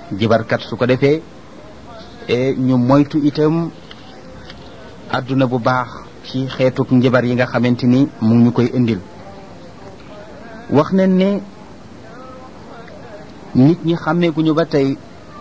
jibarkat su ko defee ñu moytu itam àdduna bu baax ci xeetuk njibar yi nga xamante ni mu ñu koy indil wax nañ ne nit ñi xàmmeeguñu ba tey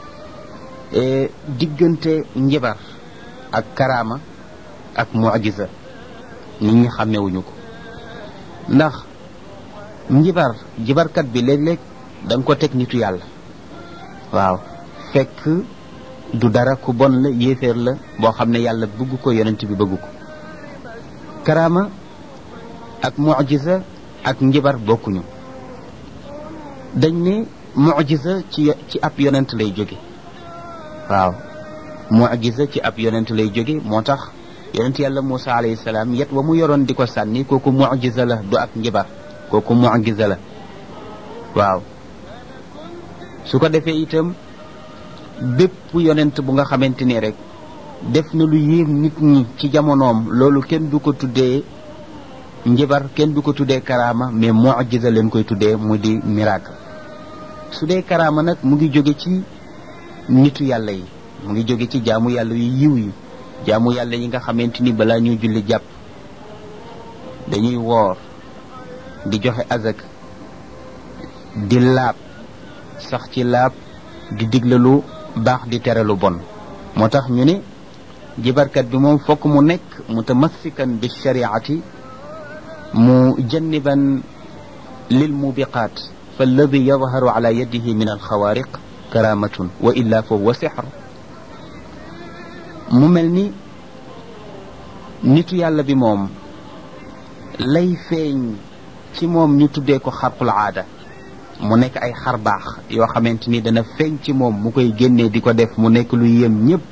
diggante njibar ak karaama ak mujiza nit ñi xàmmewuñu ko ndax njibar jibarkat bi léeg-léeg da nga ko teg nitu yàlla waaw fekk du dara ku bon la yéeféer la boo xam ne yàlla bëgg ko yonent bi bëgg ko karaama ak mujiza ak njibar bokkuñu dañ ne mujiza ci ci ab yonent lay jóge waaw mujiza ci ab yonent lay jóge moo tax yonent yàlla Muusa alayhi salaam yet wa mu yoroon di ko sànni kooku mujiza la du ak njibar kooku mujiza la waaw su ko defee itam bépp yonent bu nga xamante ni rek def na lu yéem nit ñi ci jamonoom loolu kenn du ko tuddee njibar kenn du ko tuddee karaama mais mujiza leen koy tuddee mu di miracle su dee karaama nag mu ngi jóge ci nitu yàlla yi mu ngi jóge ci jaamu yàlla yu yiw yi jaamu yàlla yi nga xamante ni balaa ñuy julli jàpp dañuy woor di joxe azak di laab sax ci laab di digle lu baax di tere lu bon moo tax ñu ne jibarkat bi moom fokk mu nekk mutamassikan bi shariati mu janniban lil mubiqaat fa alladi yadharu ala yadihi min alxawaariq karamatun wa illa fa huwa sixr mu mel ni nitu yàlla bi moom lay feeñ ci moom ñu tuddee ko xarqul aada mu nekk ay xar baax yoo xamante ni dana feeñ ci moom mu koy génnee di ko def mu nekk lu yem ñëpp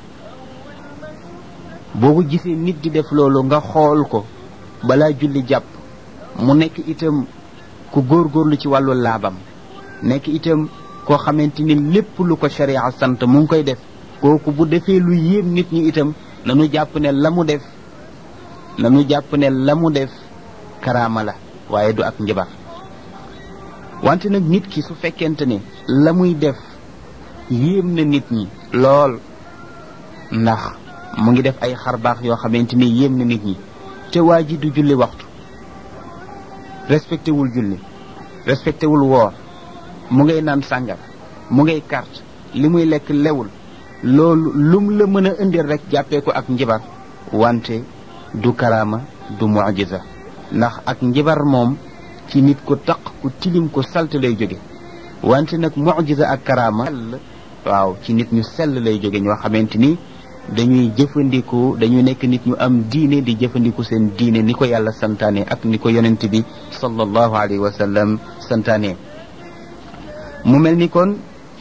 boo ko gisee nit di def loolu nga xool ko balaa julli jàpp mu nekk itam ku góorgóorlu ci wàllu laabam nekk itam koo xamante ni lépp lu ko sharia sant mu ngi koy def kooku bu defee lu yéem nit ñi itam nanu jàpp ne la mu def nanu jàpp ne la mu def karaama la waaye du ak njabar wante nag nit ki su fekkente ne la muy def yéem na nit ñi lool ndax mu ngi def ay xarbaax yoo xamante ni yéem na nit ñi te waa ji du julli waxtu respecté wul julli respecté wul woor mu ngay naan sàngar mu ngay carte li muy lekk lewul loolu lum la mën a indil rek jàppee ko ak njibar wante du karaama du mujiza ndax ak njibar moom ci nit ku taq ku tilim ku salte lay jóge wante nag mujiza ak karaama waaw ci nit ñu sell lay jóge ñoo xamante ni dañuy jëfandiku dañuy nekk nit ñu am diine di jëfandiku seen diine ni ko yàlla santaane ak ni ko yonent bi sallallahu alayhi wa sallam santaane mu mel ni kon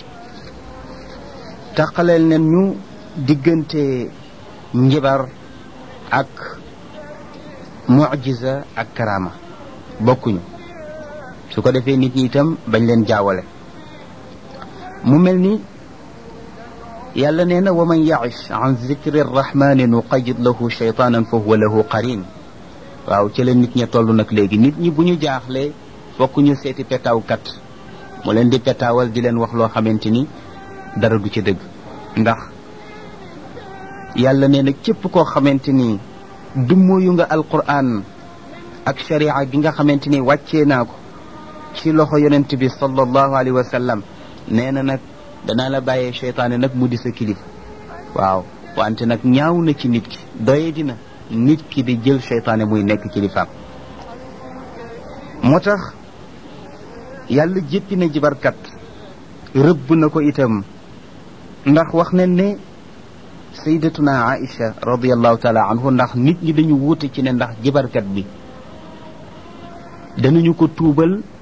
taqaleel nen ñu diggante njibar ak mujiza ak karaama bokkuñu su ko defee nit ñi itam bañ leen jaawale mu mel ni yàlla nee na wa man ya'ish an zikri rrahmani nuqayid lahu shaytanan fa huwa lahu qarin waaw ci la nit ña toll nag léegi nit ñi bu ñu jaaxlee fokk ñu seeti petaawkat mu leen di petaawal di leen wax loo xamante ni dara du ci dëgg ndax yàlla nee na képp koo xamante ni dummóoyu nga alquran ak sharia gi nga xamante ni wàccee naa ko ci loxo yonent bi sallallahu alayhi wa sallam nee na nag danaa la bàyyee cheytaane nag mu di sa kilifa waaw wante nag ñaaw na ci nit ki doye dina nit ki di jël cheytaane muy nekk kilifaam moo tax yàlla jéppi na jibarkat rëbb na ko itam ndax wax nañ ne sayyidatuna Aïcha radiallahu taala anhu ndax nit ñi dañu wuute ci ne ndax jibarkat bi danañu ko tuubal